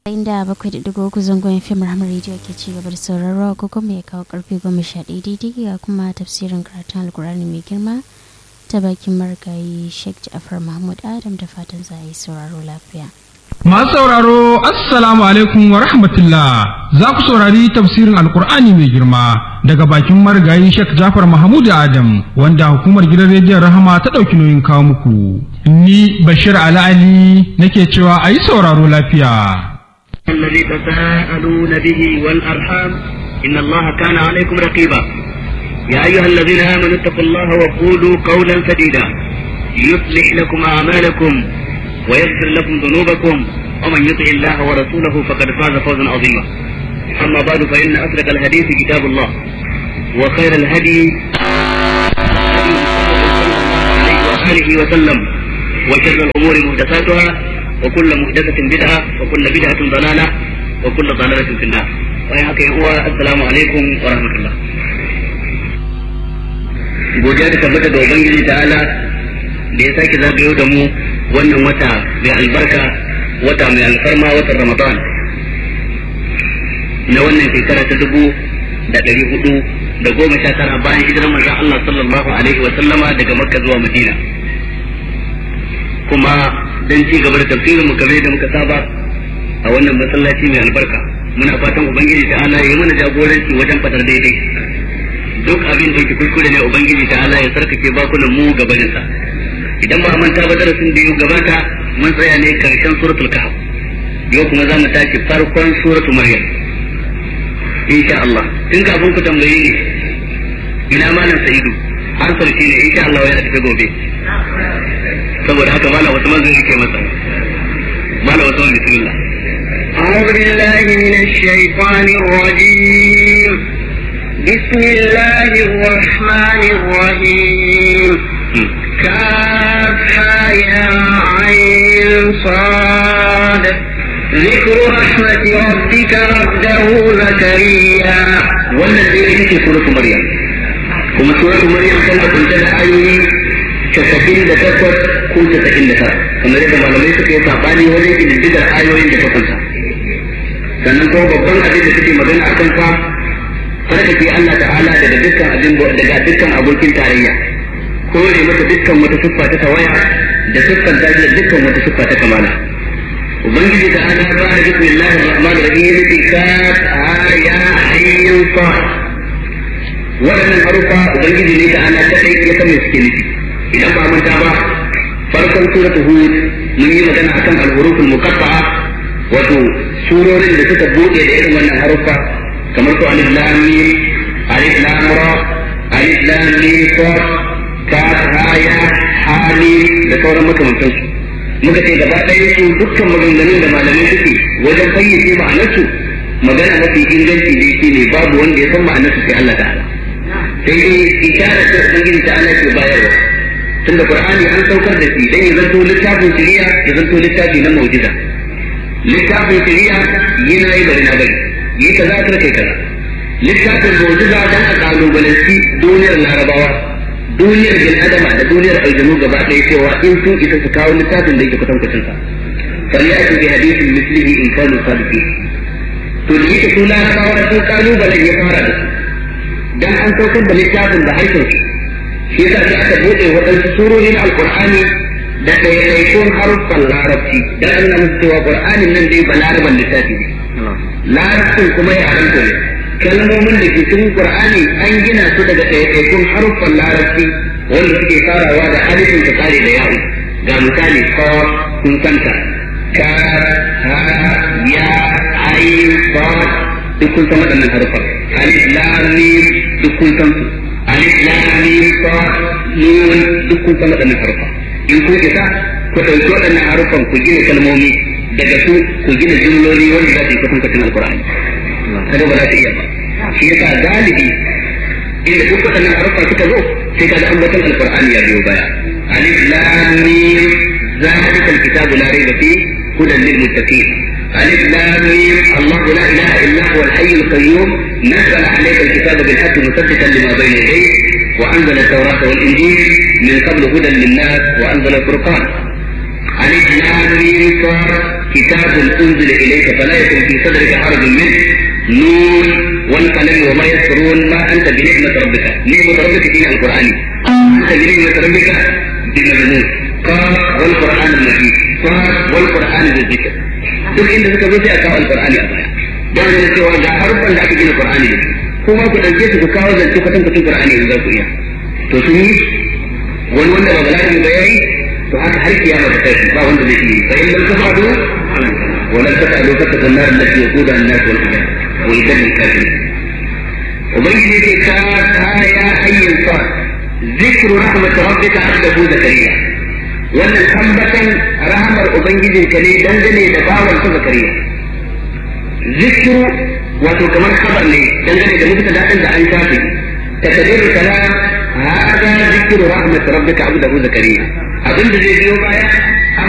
inda bakwai da digo uku zangon fim rahama rediyo ke ci gaba da sauraro ko kuma ya kawo karfe goma sha ɗaya daidai ga kuma tafsirin karatun alkurani mai girma ta bakin marigayi sheikh ja'far mahmud adam da fatan za a yi sauraro lafiya Masu sauraro, Assalamu alaikum wa rahmatullah. Za ku saurari tafsirin Alkur'ani mai girma daga bakin marigayi Sheikh Jafar Mahmud Adam wanda hukumar gidan rediyon Rahama ta ɗauki nauyin kawo muku. Ni Bashir Ali Ali nake cewa a yi sauraro lafiya. الذي تساءلون به والأرحام إن الله كان عليكم رقيبا يا أيها الذين آمنوا اتقوا الله وقولوا قولا سديدا يصلح لكم أعمالكم ويغفر لكم ذنوبكم ومن يطع الله ورسوله فقد فاز فوزا عظيما أما بعد فإن أصدق الحديث كتاب الله وخير الهدي عليه وسلم وشر الأمور محدثاتها وكل محدثة بدعة وكل بدعة ضلالة وكل ضلالة في النار وياك هو السلام عليكم ورحمة الله godiya da tabbata da ubangiji ta'ala da ya sake zagayo da mu wannan wata mai albarka wata mai alfarma watan ramadan na wannan shekara ta dubu da ɗari hudu da goma sha tara bayan hijirar manzon Allah sallallahu alaihi wa sallama daga makka zuwa madina kuma dan ci gaba da tafsirin mu kamar da muka saba a wannan masallaci mai albarka muna fatan ubangiji ta Allah ya mana jagoranci wajen fadar daidai duk abin da yake kuskure ne ubangiji ta Allah ya sarkake bakunan mu gabanin sa idan ba manta ba darasin da yau gabata mun tsaya ne karshen suratul kahf yau kuma za mu tashi farkon suratul maryam insha Allah tun kafin ku tambaye ni ina malam sa'idu har sarki ne insha Allah ya tafi gobe saboda haka malam wasu manzon yake masa malam wasu manzon bismillah أعوذ بالله من الشيطان الرجيم بسم الله الرحمن الرحيم كافها يا عين صاد ذكر رحمة ربك عبده زكريا wannan dai ita ce suratul maryam kuma suratul maryam tana kunshe da ayoyi casa'in da takwas ko casa'in da tara kamar yadda malamai suka yi sabani wajen ƙididdigar ayoyin da ta kunsa sannan kuma babban abin da suke magana a kansa sarkake Allah ta'ala daga dukkan abin daga dukkan abokin tarayya kore masa dukkan wata siffa ta tawaya da siffan ta da dukkan wata siffa ta kamala ubangiji ta ana ba da bismillahir rahmanir rahim bi ka ya ayyun fa waɗannan harufa ubangiji ne ta ana kadai ya san me suke nufi idan ba manta ba farkon suratul hud mun yi magana akan al-huruful muqatta'a wato surorin da suka bude da irin wannan harufa kamar su alif lam mim alif lam ra alif lam mim sad kaf ha ya ha da sauran makamantan su muka ce gaba ɗaya su dukkan maganganun da malamai suke wajen fayyace ma'anarsu magana mafi inganci dai shine babu wanda ya san ma'anarsu sai Allah ta'ala sai dai isharar da ubangiji ta'ala ke bayarwa tunda qur'ani an saukar da shi dan ya zanto littafin shari'a ya zanto littafi na mu'jiza littafin shari'a yana yi bari na bari yi kaza kar kai kaza littafin mu'jiza dan a kalubalanci duniyar larabawa duniyar bil adama da duniyar aljanu gaba ɗaya cewa in sun isa su kawo littafin da yake kusan sa falyatu bi hadithin mislihi in kanu sadiqin to da yake su larabawa sun kalubalen ya fara da su dan an saukar da littafin da harshen su shi yasa sai aka bude waɗansu surorin alqur'ani da ɗaiɗaikun haruffan larabci dan an nuna musu cewa qur'anin nan dai ba laraban littafi ne larabcin kuma ya haramta ne kalmomin da ke cikin qur'ani an gina su daga ɗaiɗaikun haruffan larabci wanda suke farawa da alifin ta tsare da yawo ga misali ko kun santa ka ha ya ayin ba duk kun san waɗannan haruffan alif lam mim duk kun san su alif lam mim ta nun duk kun san waɗannan haruffan in kun isa ku ɗauki waɗannan haruffan ku gina kalmomi daga su ku gina jumloli wanda za su yi kusan kusan alkur'ani kada ba za ta iya ba shi yasa galibi inda duk waɗannan haruffa suka zo sai kaga ambaton alkur'ani ya biyo baya alif lam mim zalika alkitabu la rayba fi hudan lil muttaqin alif lam mim allah la ilaha illa huwa al-hayy al-qayyum nazzala alayka al-kitaba bil haqqi musaddiqan lima bayna yadayhi وأنزل التوراة والإنجيل من قبل هدى للناس وأنزل الفرقان ألف لام ميم kitabun unzila ilayka fala yakun fi sadrika harajun min nun wal qalam wa ma yasrun ma anta bi ni'mat rabbika ni'mat rabbika fi alqur'ani anta bi ni'mat rabbika bi majnun qaf wal qur'an al-majid qaf wal qur'an al-dhikr duk inda suka zo sai a kawo alqur'ani a baya don da cewa ga harufan da aka gina qur'ani da kuma ku dauke su ku kawo zance kwatan kwatan qur'ani in za ku iya to sun yi wani wanda ba bala'i ba yayi to haka har kiyama ta kai ba wanda zai yi fa in lam tafadu wa lam tafadu fatakun nar allati yaqudu an-nas wal hijab wa idan al-kafirin ubangiji ce ka ta ya hayyin sa zikru rahmat rabbika abdahu zakariya wannan ambatan rahamar ubangijinka ne dangane da bawan sa zakariya zikru wato kamar khabar ne dangane da mutum daɗin da an shafe تقدير الكلام هذا ذكر رحمة ربك عبده زكريا أظن زي بيو بايا